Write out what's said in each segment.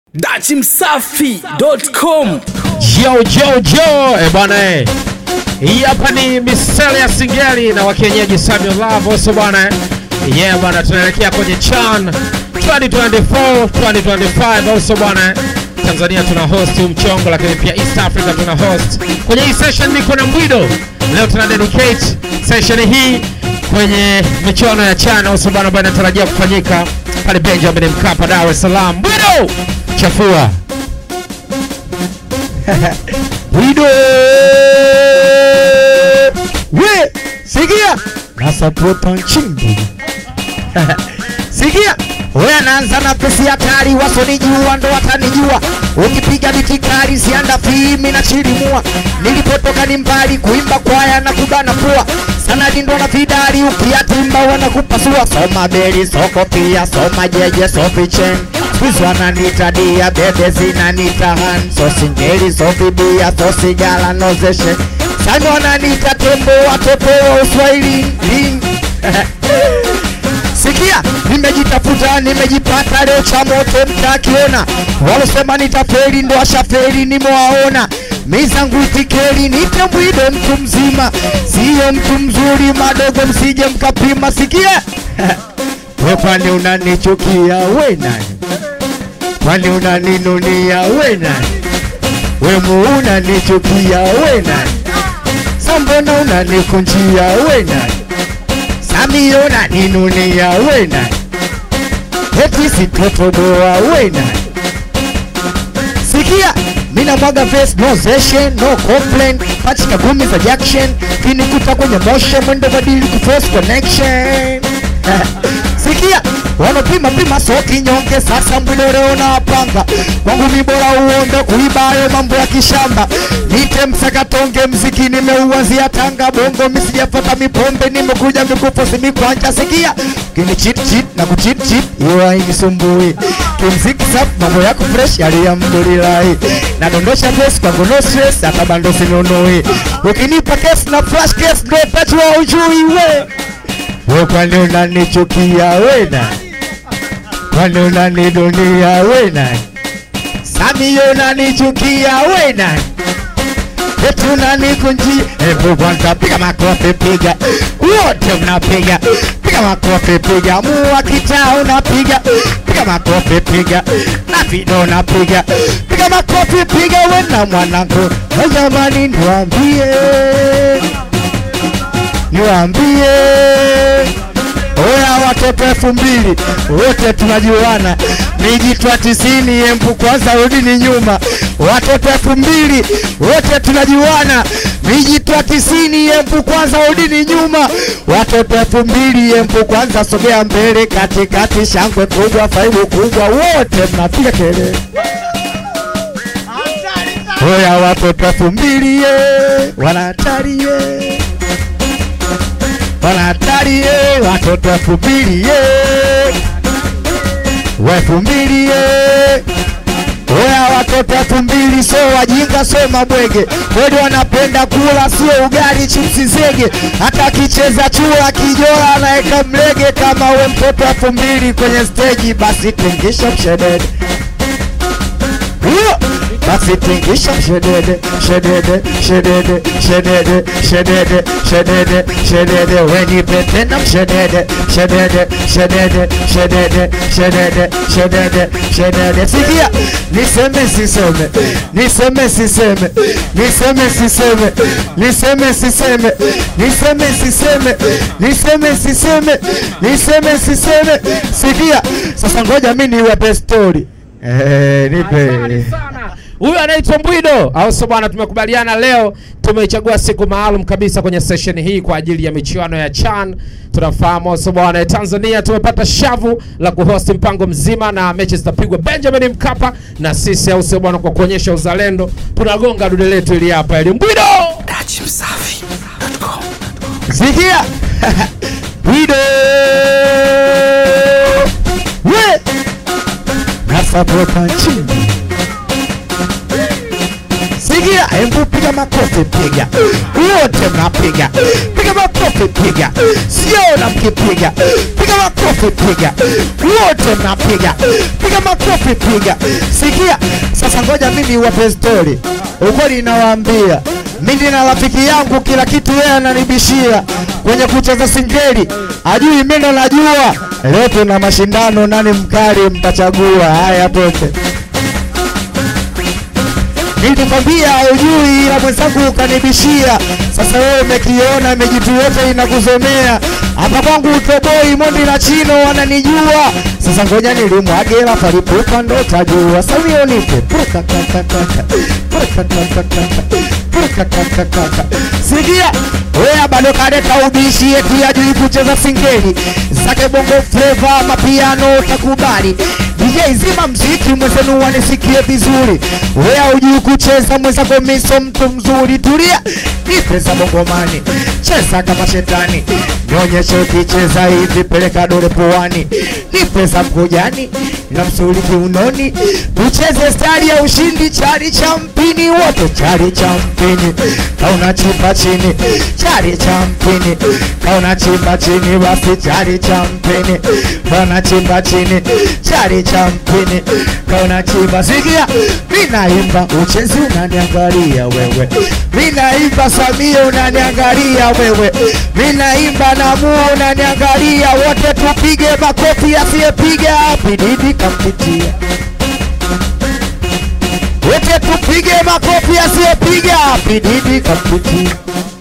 dachimsafi.com Yo, yo, yo, eh bwana eh. Hii hapa ni misele ya singeli na wakienyeji Samuel Love also bwana eh. Yeah bwana tunaelekea kwenye Chan 2024 2025 also bwana eh. Tanzania tuna host huu mchongo lakini pia East Africa tuna host. Kwenye hii session niko na Mbwido. Leo tuna dedicate session hii kwenye michuano ya Chan also bwana ambayo inatarajia kufanyika pale Benjamin Mkapa Dar es Salaam. Mbwido chafua. Wido we sikia nasapota nchimbi sikia we anaanza na pesi hatari wasonijua ndo watanijua ukipiga mitikari sianda fimi na chirimua nilipotoka ni mbali kuimba kwaya na kubana pua sanadi ndo na vidari ukiatimba wanakupasua soma beli soko pia soma jeje sofichen Squeeze wananita dia bebe zinanita han so singeli so bibia so sigala no zeshe Sami wananita tembo watoto wa uswahili ling. Sikia, nimejitafuta nimejipata leo cha moto mtakiona, walosema nitaferi ndo ashaferi nimewaona mizangu itikeri nite mbwido mtu mzima, siyo mtu mzuri, madogo msije mkapima. Sikia we kwani unanichukia we nani? Kwani unaninunia we nani? We mu unanichukia we nani? Sambona unanikunjia we nani? Sami unaninunia we nani? Eti sitotoboa we nani? Sikia, mina mwaga face no session, no complain Pachika gumi za jackson Kinikuta kwenye motion Mwendo badili kuforce connection Sikia, wanapima pima so kinyonge Sasa mbwilo leo na panga Kwangu ni bora uonde kuibayo mambo ya kishamba Nite msakatonge mziki nimeuanzia Tanga Bongo misijafata mipombe nimekuja mikufu simikwanja Sikia, kini cheat cheat na kucheat cheat Iyo hainisumbui Kimziki sap mambo yako fresh alhamdulillahi Nadondosha dress kwangu no stress hata bando sinunui Ukinipa case na flash case ndo petrol ujui we We kwani unanichukia we nani? Kwani unanidunia we nani? Sami unanichukia we nani? Eti unanikunji Hebu kwanza piga makofi piga Wote mnapiga Piga makofi piga Mua kitaa unapiga Piga makofi piga Na video unapiga Piga makofi piga we na mwanangu Na jamani niwaambie Niwaambie Oya watoto elfu mbili wote tunajuana, mijitwa tisini empu kwanza rudini nyuma. Watoto elfu mbili wote tunajuana, mijitwa tisini empu kwanza rudini nyuma. Watoto elfu mbili empu kwanza sogea mbele, katikati shangwe kubwa, faibu kubwa, wote mnapiga kelele. Oya watoto elfu mbili ye, wanatari ye wanatari ye, watoto elfu mbili ye, elfu mbili ye. Oya watoto elfu mbili so wajinga so mabwege, kweli wanapenda kula sio ugali chipsi zege, hata akicheza chura kijola anaeka mlege. Kama we mtoto elfu mbili kwenye steji, basi tingisha mshedede Huyo! basi tingisha mshedede shedede shedede shedede shedede shedede shedede wenipe tena mshedede shedede shedede shedede shedede shedede shedede sikia niseme siseme niseme siseme niseme siseme niseme siseme niseme siseme niseme siseme niseme siseme sikia sasa ngoja mi niwape story eh nipe Asante sana. Huyu anaitwa Mbwido, au sio bwana? Tumekubaliana leo, tumeichagua siku maalum kabisa kwenye session hii kwa ajili ya michuano ya CHAN. Tunafahamu au sio bwana, Tanzania tumepata shavu la kuhost mpango mzima na mechi zitapigwa Benjamin Mkapa, na sisi au sio bwana, kwa kuonyesha uzalendo tunagonga dude letu ili hapa ili Mbwido dachimsafi.com Sikia Wido We Nasapota nchini Sikia Hebu piga makofi piga Wote mnapiga Piga makofi makofi piga siona mkipiga piga makofi piga wote mnapiga piga makofi piga sikia sasa ngoja mimi wape stori ukweli nawaambia mimi na rafiki yangu kila kitu yeye ananibishia kwenye kucheza singeli ajui mimi ndo najua leo tuna mashindano nani mkali mtachagua haya tote nilikwambia ujui ila mwenzangu ukanibishia sasa wewe umekiona mejitu yote inakuzomea hapa kwangu utoboi mondi na chino wananijua sasa ngoja nilimwagela palipupa ndo tajua samio nipe Prukakakakaka, prukakakakaka, prukakakakaka. sikia wea bado kaleta ubishi eti ajui kucheza singeli zake bongo fleva mapiano utakubali DJ zima mziki mwenzenu wanisikie vizuri wea ujui kucheza mwenzako miso mtu mzuri tulia nipe za bongomani cheza kama shetani nionyeshe ukicheza hivi peleka dole puani nipe za mkojani na msuli kiunoni tucheze stari ya ushindi chari cha mpini wote chari cha mpini kauna chimba chini chari cha mpini kauna chimba chini basi chari cha mpini kauna chimba chini chari cha mpini kauna chimba sikia minaimba uchezi unaniangalia wewe minaimba samia unaniangalia wewe minaimba namua unaniangalia wote tupige makofi asiyepiga pididi kampitia wote tupige makofi asiyepiga pididi kampitia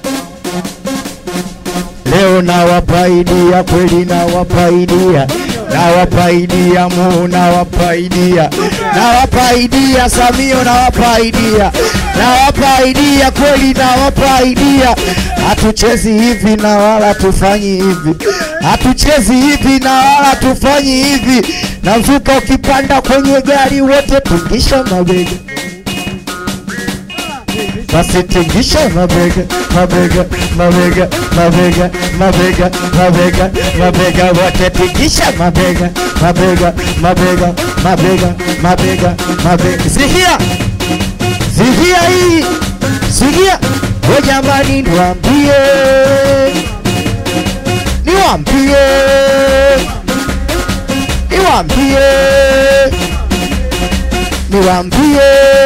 leo nawapaidia kweli nawapaidia nawapaidia mu nawapaidia nawapaidia samio nawapaidia nawapaidia kweli nawapaidia hatuchezi hivi na wala tufanyi hivi hatuchezi hivi na wala tufanyi hivi navuka ukipanda kwenye gari wote tungisha mabega basi tingisha mabega mabega mabega mabega mabega mabega mabega wote tingisha mabega mabega mabega mabega mabega mabega sikia sikia hii sikia o jamani niwambie niwambie niwambie niwambie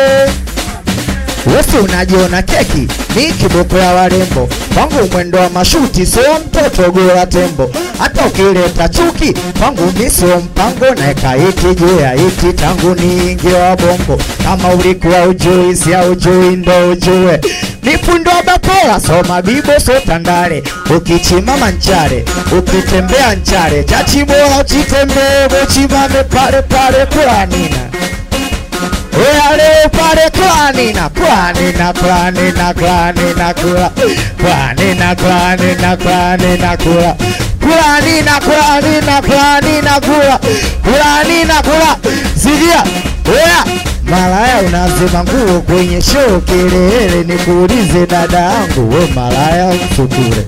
Wesi unajiona keki ni kiboko ya warembo, kwangu mwendo wa mashuti sio mtoto gora tembo. Hata ukileta chuki kwangu mi sio mpango, naeka iti juu ya iti tangu niingie wa bongo. Kama ulikuwa ujui si ujui ndo ujue nipundo bakola soma bibo so tandale ukichimama nchare ukitembea nchare chachibora uchitembee buchimame pale pale kulanina Oya leo pale klani na klani na klani na klani na kula klani na klani na klani na kula klani na klani na klani na kula klani na kula sikia oya malaya unazima nguo kwenye show kelele nikuulize dada yangu we malaya msukure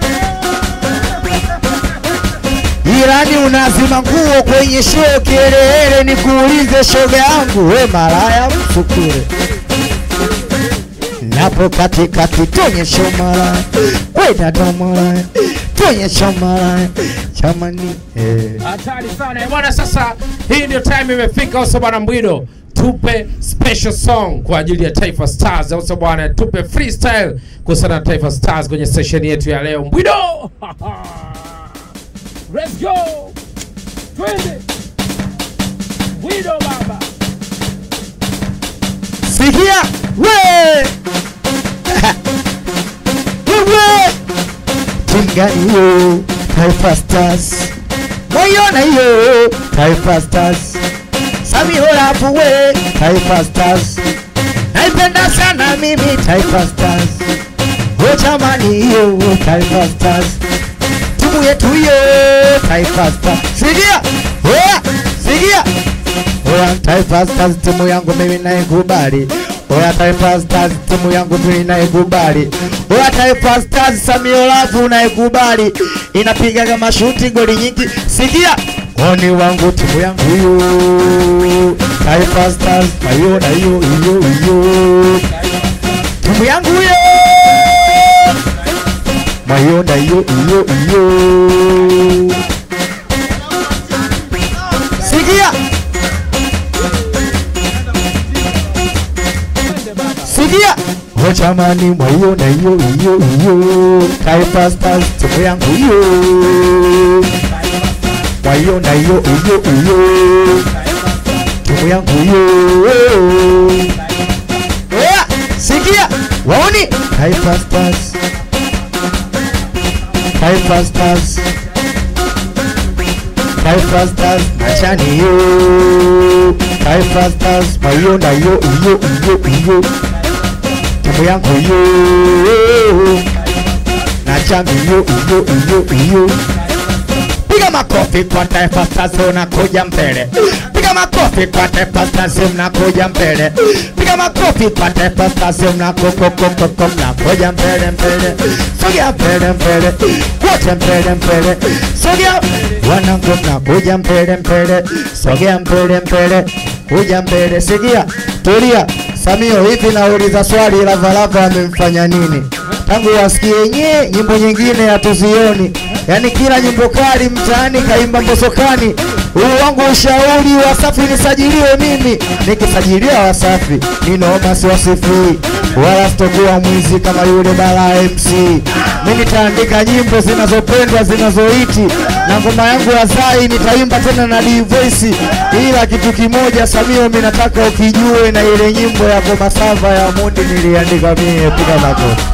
Jirani unazima nguo kwenye show kelele, nikuulize shoga yangu, we malaya msukure. Napo katikati tuonyeshe malaya, we dada malaya, tuonyeshe malaya chamani eh. Hatari sana Eh, bwana. Sasa hii ndio time imefika, uso bwana Mbwido, tupe special song kwa ajili ya Taifa Stars, uso bwana, tupe freestyle kuhusiana na Taifa Stars kwenye session yetu ya leo. Mbwido, let's go, twende Mbwido baba. Sikia we wewe tinga hiyo Taifa Stars, moyona hiyo Taifa Stars, Sami Holapu we Taifa Stars, naipenda sana mimi Taifa Stars, o jamani hiyo Taifa Stars, timu yetu hiyo Taifa Stars. Sikia oya, sikia Oya Taifa Stars timu yangu mimi naikubali. Oya Taifa Stars timu yangu mimi naikubali. Oya Taifa Stars Samio Lavu naikubali. Inapiga kama shuti goli nyingi. Sikia oni wangu timu yangu hiyo. Taifa Stars hiyo na hiyo hiyo hiyo. Timu yangu hiyo. Mayo na yo yo yo. Sikia. Sikia. Oh jamani mwayo na yo yo yo. Taifa Stars timu yangu yo. Mwayo na yo yo yo. Timu yangu yo. Oya, sikia. Waoni? Taifa Stars. Taifa Stars. Taifa Stars machani yo. Taifa Stars mayo na yo yo yo yo. Timu yangu yo. Na chami yo yo yo yo. Piga makofi kwa Taifa Stars unakuja mbele. Piga makofi kwa Taifa Stars mnakuja mbele. Piga makofi kwa Taifa Stars mnakokokokoko mnakuja mbele mbele. Sogea mbele mbele. Wote mbele mbele. Sogea wanangu mnakuja mbele mbele. Sogea mbele mbele. Kuja mbele. Sikia. Tulia. Samio, hivi nauliza swali, Lavalava amemfanya nini? Tangu wasikie nye nyimbo nyingine hatuzioni, yaani kila nyimbo kali mtaani kaimba mbosokani. Huu wangu ushauri Wasafi nisajiliwe mimi, nikisajiliwa Wasafi ninaoma siwasifii, wala sitokuwa mwizi kama yule Bala MC. Mimi nitaandika nyimbo zinazopendwa zinazoiti, na ngoma yangu ya Zai nitaimba tena na D Voice, ila kitu kimoja Samio, mimi nataka ukijue, na ile nyimbo ya Ngoma Sava ya Mundi niliandika mimi, piga makofi.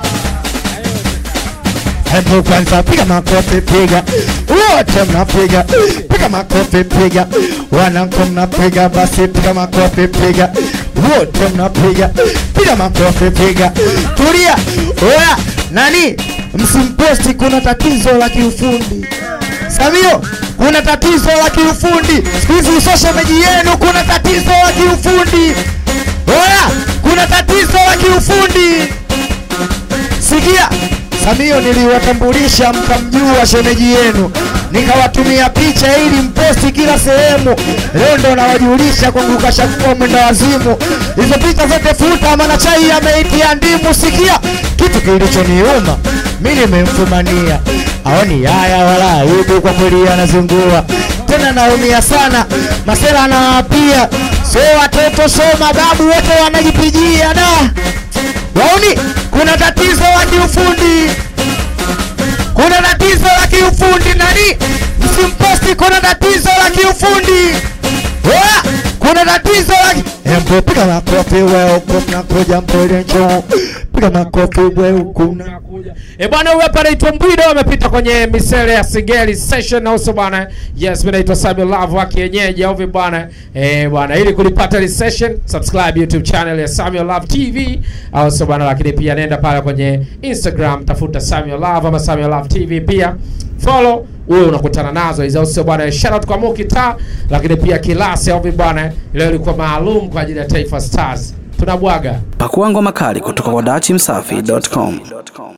Hebu kwanza piga makofi, piga wote mnapiga, piga makofi, piga wanangu mnapiga, basi piga makofi, piga wote mnapiga, piga makofi, piga. Tulia, oya, nani msimposti, kuna tatizo la kiufundi. Samio, kuna tatizo la kiufundi siku hizi, social media yenu kuna tatizo la kiufundi. Oya, kuna tatizo la kiufundi. Sikia, Samio niliwatambulisha mkamjua shemeji yenu, nikawatumia picha ili mposti kila sehemu. Leo ndo nawajulisha kwangu kashakuwa mwenda wazimu. Hizo picha zote futa, maana chai ameitia ndimu. Sikia kitu kilichoniuma, mi nimemfumania, aoni haya wala aibu, kwa kweli anazingua tena, naumia sana. Masela anawapia, so watoto so mababu wote wanajipigia da Wauni, kuna tatizo la kiufundi, kuna tatizo la kiufundi. Nani msimposti, kuna tatizo la kiufundi. Oya, kuna tatizo la ki- Embo, piga makofi wewe huko mnakuja mbele njoo, piga makofi wewe huko mna E bwana, huyu hapa anaitwa Mbwido, amepita kwenye misele ya Singeli session na uso bwana. Yes, mimi naitwa Samuel Love wa kienyeji au vipi bwana? Eh bwana, ili kulipata ile session, subscribe YouTube channel ya Samuel Love TV au sio bwana, lakini pia nenda pale kwenye Instagram tafuta Samuel Love ama Samuel Love TV pia follow wewe unakutana nazo hizo sio bwana. Shout out kwa Mukita, lakini pia Kilasi au vipi bwana, leo ilikuwa maalum kwa ajili ya Taifa Stars. Tunabwaga. Pakua ngoma kali kutoka kwa dachimsafi.com.